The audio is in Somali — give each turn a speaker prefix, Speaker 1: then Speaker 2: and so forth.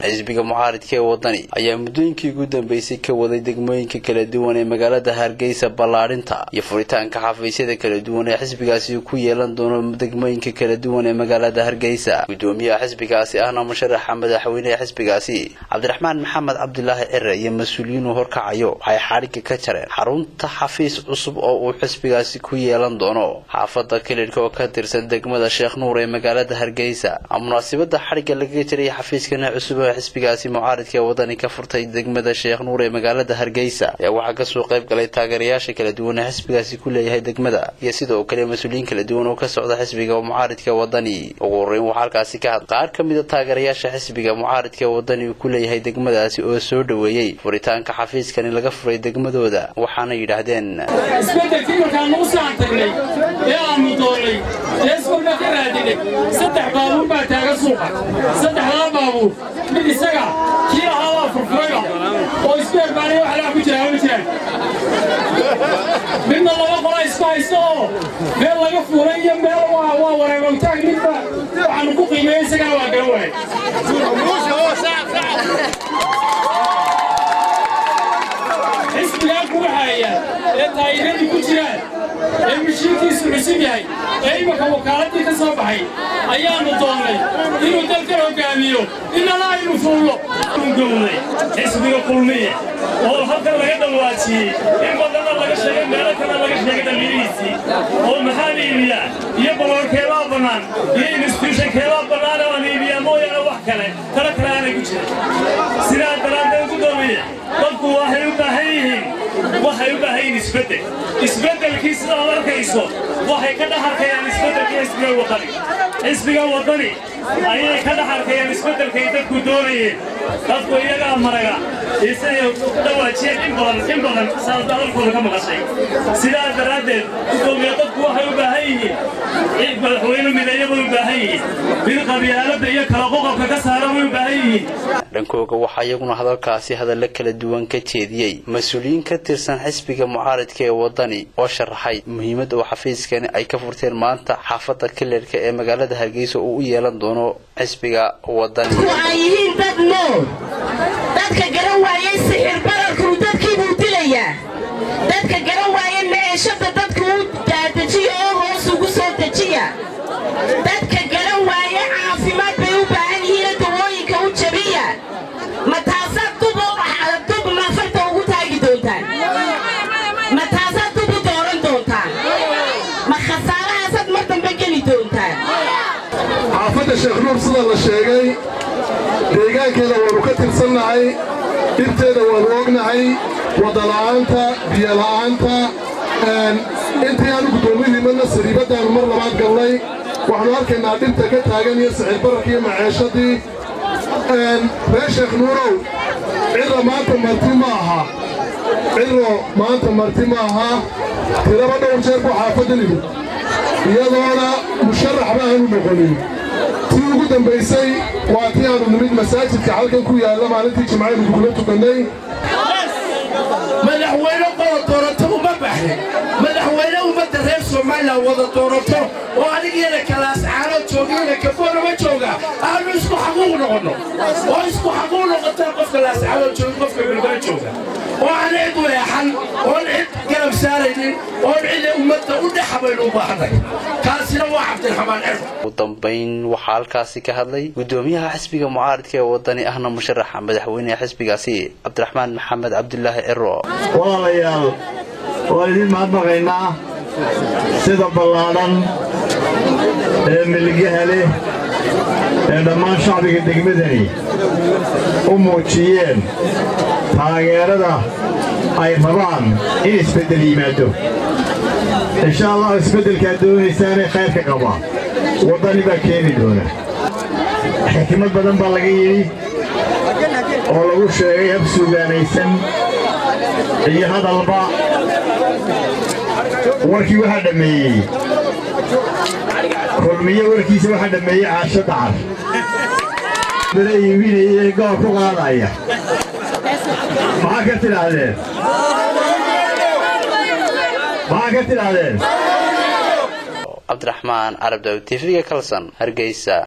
Speaker 1: xisbiga mucaaridka ee wadani ayaa muddooyinkii ugu dambeysay ka waday degmooyinka kala duwan ee magaalada hargeysa ballaadhinta iyo furitaanka xafiisyada kala duwan ee xisbigaasi ku yeelan doono degmooyinka kala duwan ee magaalada hargeysa gudoomiyaha xisbigaasi ahna musharaxa madaxweyneha xisbigaasi cabdiraxmaan maxamed cabdilaahi cire iyo mas-uuliyiin uu horkacayo waxay xadhigga ka jareen xarunta xafiis cusub oo uu xisbigaasi ku yeelan doono xaafada kilidhka oo ka tirsan degmada sheekh nuur ee magaalada hargeysa munaasibada xadhigga lagaga jiray xafiiskana cusub ee xisbigaasi mucaaridka ee wadani ka furtay degmada sheekh nuur ee magaalada hargeysa ayaa waxaa kasoo qayb galay taageerayaasha kala duwan ee xisbigaasi ku leeyahay degmada iyo sidoo kale mas-uuliyiin kala duwan oo ka socda xisbiga mucaaridka wadani ugu horeyn waxaa halkaasi ka had qaar ka mida taageerayaasha xisbiga mucaaridka ee wadani uu ku leeyahay degmadaasi oo soo dhoweeyey furitaanka xafiiskani laga furay degmadooda waxaana yidhaahdeen
Speaker 2: isbedelkii markaan nagu saan tagnay ee aanu doonnay ee iskolna ka raadinay saddex baabuur baa taagan suuqa saddexdaa baabuur mid isaga kii ahaa waa furfurayba oo isku herbaanay wax laa ku jiraa ma jiraan midna laba qola isku haysta oo meel laga fuulay iyo meel waa wareegowtaag midba waxaanu ku qiimeeyey isagana waa garan waayay xisbigaa ku waxaaya ee taayiradii ku jiraan ee mishiinkiisu cusub yahay ee imaka wakaaladii ka soo baxay ayaannu doonnay inuu dalkan hoggaamiyo inana aynu fuullo gowday xisbiga kulmiye oo halkan laga dhawaajiyey in badanna laga sheegay meelo kana laga sheegay dhallinyadiisii oo maxaan iibiyaa iyo baloorkeebaa bannaan iyo instituushankeebaa bannaan oo aan iibiyaa mooyaane wax kale talo kale aanay ku jirin sidaa daraaddeed gudoomiye dadku waxay u baahan yihiin waxay u baahan yihiin isbeddel isbeddelkii sidaad arkayso waxay ka dhex arkayaan isbeddelkii xisbiga wadani xisbiga wadani ayay ka dhex arkayaan isbeddelkay dadku doonayeen dadku iyagaa maraga isagay dhawaajiyeen in badan in badan saas hadalkooda ka maqashay sidaas daraaddeed gudoomiye dadku waxay u baahan yihiin madaxweyne mideeya bay u baahan yihiin mid qabyaaladda iyo kala qoqobka ka saara bay u baahan yihiin
Speaker 1: dhankooga waxaa iyaguna hadalkaasi hadallo kala duwan ka jeediyey mas-uuliyiin ka tirsan xisbiga mucaaridka ee wadani oo sharaxay muhiimadda uu xafiiskani ay ka furteen maanta xaafadda kilerka ee magaalada hargeysa uu u yeelan doono xisbiga wadani
Speaker 3: ay yihiin dad nool dadka garan waayey sixir bararkuu dadkiibuu dilayaa dadka garan waaye meeshada dadka u daadajiya oo hoos ugu soo dejiya dadka garan waaye caafimaad bay u baahan yihiina dawooyinka u jabiya ma taasaad dub dub nafarta ugu taagi doontaan ma taasaad dub u dooran doontaan ma khasaarahaasaad mar dambe geli doontaan
Speaker 4: xaafadda sheekh nuur sida la sheegay deegaankeeda waannu ka tirsannahay dhibteeda waannu ognahay waddala'aanta biyola'aanta intii aanu guddoomiyihiimadna sariibaddaannu mar labaad galnay waxaannu arkaynaa dhibta ka taagan iyo sicir bararka iyo maceeshadii reer sheekh nuurow cidra maanta marti ma aha cidro maanta marti ma aha tiraba dhowr jeer buu xaafaddan imid iyadoona musharaxba aanu noqonin tii ugu dambaysay waa tii aanu nimid masaajidka halkan ku yaalla maalintii jimcaynu kugula tukannay
Speaker 5: madaxweyne qola doorato uma baxin madaxweyne ummadda reer somalilan wada doorato oo anigiyana kalaascaano joogiyana kafoonama jooga aanu isku xaquuq noqonno oo isku xaquuq noqotaan qofka laascaano joogi qofka bilbaa jooga oo aan cid weexan oon cid garab saaraynin oon cida ummadda u dhexa baynu u baahanay kaasina waa cabdiraxmaan cirf
Speaker 1: ugu dambayn waxaa halkaasi ka hadlay gudoomiyaha xisbiga mucaaridka ee wadani ahna musharaxa madaxweyneha xisbigaasi cabdiraxmaan maxamed cabdulaahi ciro
Speaker 6: walaalayaal waan idiin mahadnaqaynaa sida ballaadhan ee milgaha leh ee dhammaan shacbiga degmadani u muujiyeen taageerada ay rabaan in isbeddel yimaado insha allah isbeddelkaad doonaysaanee khayrka qaba waddani baa keeni doona xikmad badan baa laga yidhi oo lagu sheegay hab suugaanaysan iyo hadalba warkii waxaa dhammeeyey kulmiye warkiisa waxaa dhammeeyey caasho dacar bala iibinaya ee goor ku qaadaya maxaa ka tidhaahdeen maxaa ka tidhaahdeen
Speaker 1: cabdiraxmaan carab daawid tv-ga kalsan hargeysa